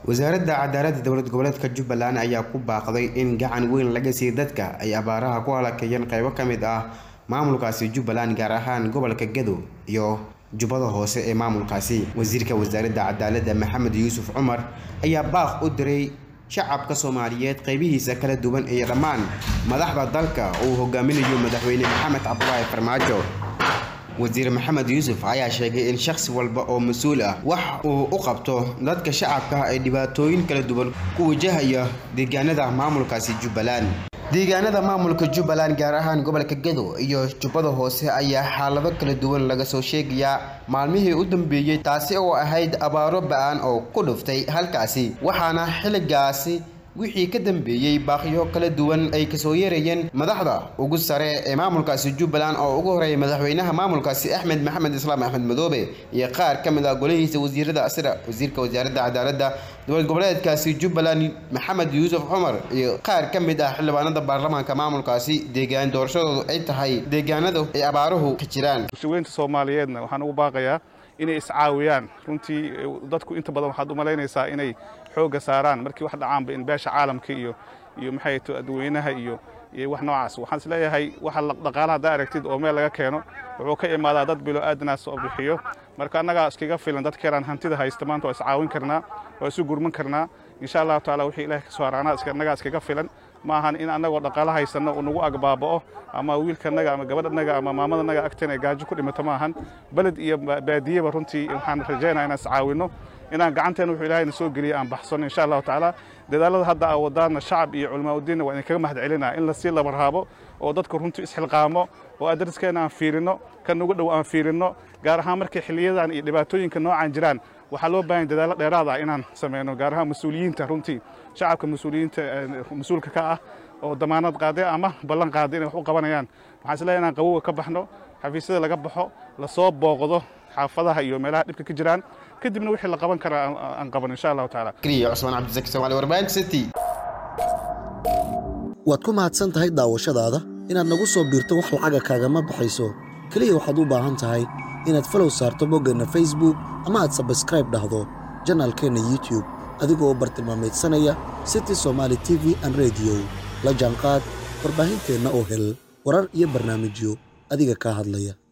wasaaradda cadaaladda dowlad goboleedka jubbaland ayaa ku baaqday in gacan weyn laga siiyo dadka ay abaaraha ku halakayeen qaybo ka mid ah maamulkaasi jubbaland gaar ahaan gobolka gado iyo jubbada hoose ee maamulkaasi wasiirka wasaaradda cadaaladda maxamed yuusuf cumar ayaa baaq u diray shacabka soomaaliyeed qaybihiisa kala duwan iyo dhammaan madaxda dalka uu hogaaminayo madaxweyne maxamed cabdulaahi farmaajo wasiir maxamed yuusuf ayaa sheegay in shakhsi walba oo mas-uul ah wax uu u qabto dadka shacabka ay dhibaatooyin kala duwan ku wajahaya deegaanada maamulkaasi jubbaland deegaanada maamulka jubbaland gaar ahaan gobolka gado iyo jubbada hoose ayaa xaalado kala duwan laga soo sheegayaa maalmihii u dambeeyey taasi oo ahayd abaaro ba-an oo ku dhuftay halkaasi waxaana xilligaasi wixii ka dambeeyey baaqyo kala duwan ay kasoo yeerayeen madaxda ugu sare ee maamulkaasi jubbaland oo ugu horeeyay madaxweynaha maamulkaasi axmed maxamed islaam axmed madoobe iyo qaar ka mid ah golihiisa wasiirada sida wasiirka wasaaradda cadaaladda dowlad goboleedkaasi jubbaland maxamed yuusuf cumar iyo qaar ka mid ah xildhibaanada baarlamaanka maamulkaasi deegaan doorashadoodu ay tahay deegaanada ay abaaruhu ka jiraan bulshaweynta soomaaliyeedna waxaan ugu baaqayaa inay iscaawiyaan runtii dadku inta badan waxaad u malaynaysaa inay xoogga saaraan markii wax dhacaanba in beesha caalamka iyo iyo maxay to dadweynaha iyo iyo wax noocaas waxaan is leeyahay waxa dhaqaalaha haddaa aragtid oo meel laga keeno wuxuu ka imaadaa dad bilo aadanaas oo bixiyo marka annagaa iskaga filan dadkeenaan hantida haysta maanta waa iscaawin karnaa waa isu gurman karnaa insha allahu taala wixii ilaah ka soo haraanaa annagaa iskaga filan ma ahan in annagoo dhaqaalo haysanno uu nagu agbaaba'o ama wiilkanaga ama gabadhanaga ama maamadanaga agteen ay gaajo ku dhimato ma ahan beled iyo baadiyeba runtii waxaan rajaynaa inaan iscaawinno inaan gacanteena wuxuu ilahayna soo geliya aan baxsano insha allahu tacaala dadaalada hadda aa wadaana shacab iyo culimaauddiinna waa idinkaga mahad celinaa in lasii labarhaabo oo dadku runtii isxilqaamo oo adariskeenna aan fiirinno kan ugu dhow aan fiirinno gaar ahaan markay xiliyadan iyo dhibaatooyinka noocaan jiraan waxaa loo baahan dadaallo dheeraad ah inaan samayno gaar ahaan mas-uuliyiinta runtii shacabka mas-uuliyiinta mas-uulka ka ah oo damaanad qaaday ama ballan qaaday inay wax u qabanayaan waxaan isleeyahay inaan qabowga ka baxno xafiisyada laga baxo lasoo booqdo xaafadaha iyo meelaha dhibka ka jiraan kadibna wixii la qaban karaa aan qaban insha allahu tacaala keliya cusmaan cabdisaki soomaali warbaahinta city waad ku mahadsan tahay daawashadaada inaad nagu soo biirto wax lacaga kaagama baxayso keliya waxaad u baahan tahay inaad falow saarto boggeenna facebook ama aad sabskraib dhahdo janaalkeenna youtub adigoo bartilmaameedsanaya city somaali t v an rediyo la jaanqaad warbaahinteenna oo hel warar iyo barnaamijyo adiga kaa hadlaya